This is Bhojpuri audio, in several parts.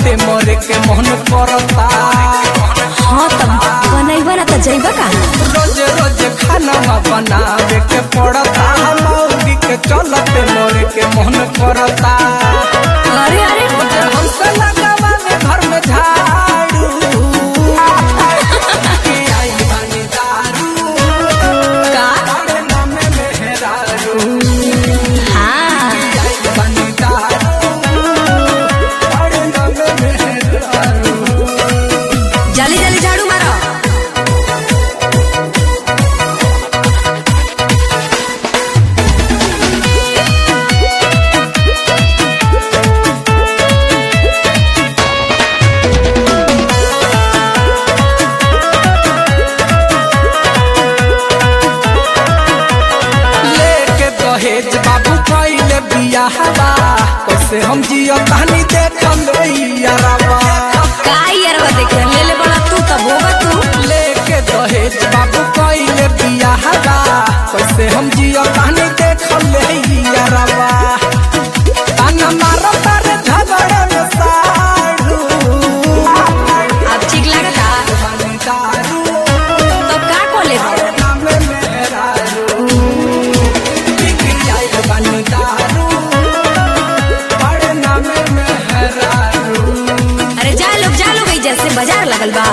चलते मरे के मन करता हाँ तब बनैबा ना त जैबा कहाँ रोज रोज खाना बनावे के पड़ता मौगी के चलते मरे के मन करता अरे अरे हमसे लगावा में घर में झाड़ू के आई बानी दारू का बड़े नामे मेहरारू हाँ आई बानी दारू बड़े नामे मेहरारू जल्दी जल्दी झाड़ू मारो लेके दहेज बाबू कैले बियाहवा कैसे हम जियो कहानी देखम यारवा का यारवा देखे ले ले बड़ा तू तब होगा तू लेके दहेज बाबू कैले बियाहवा कैसे हम जियो कहानी देखम यारवा ताना मारो तारे झगड़े में साड़ू अब ठीक लगता बानी दारू तो का को ले नामे मेहरारू बिकी आइल बानी दारू बड़े नामे मेहरारू अरे जा लोग जा लोग ई जैसे बाजार लगल बा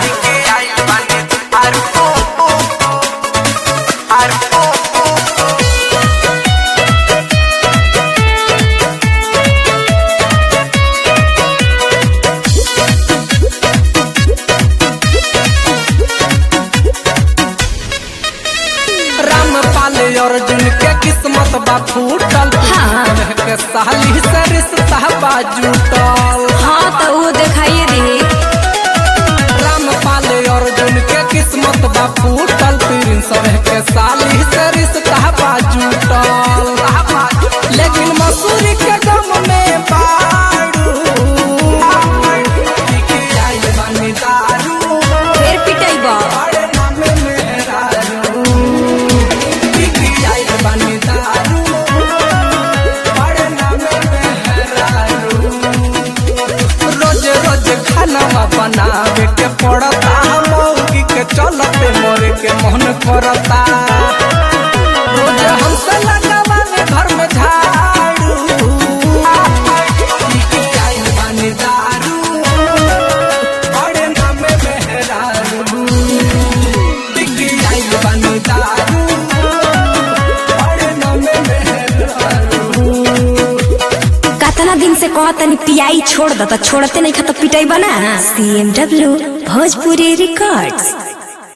रामपाल अर्जुन के किस्मत बा फूटल हाँ। के साली से रिश्ता बा जुटल हाँ तो वो दिखाइए दी रामपाल अर्जुन के किस्मत बा फूटल प्रिंस के साली से रिश्ता बा जुटल लेकिन मसूरी के गम में बाड़ू बिकी आइल बानी दारू फिर पिटाई बा बड़े नामे मेहरारू बिकी आइल बानी दारू बड़े नामे मेहरारू रोज रोज खाना बनावे के पड़ता मौगी के चलते मरे के मन करता रोज हमसे लगावा में घर में झाड़ू बिकी आइल बानी दारू बड़े नामे मेहरारू बिकी आइल बानी दारू बड़े नामे मेहरारू कतना दिन से कहतनी पियाई छोड़ द त छोड़ते नहीं खा तो पिटाई बना C M W Bhojpuri records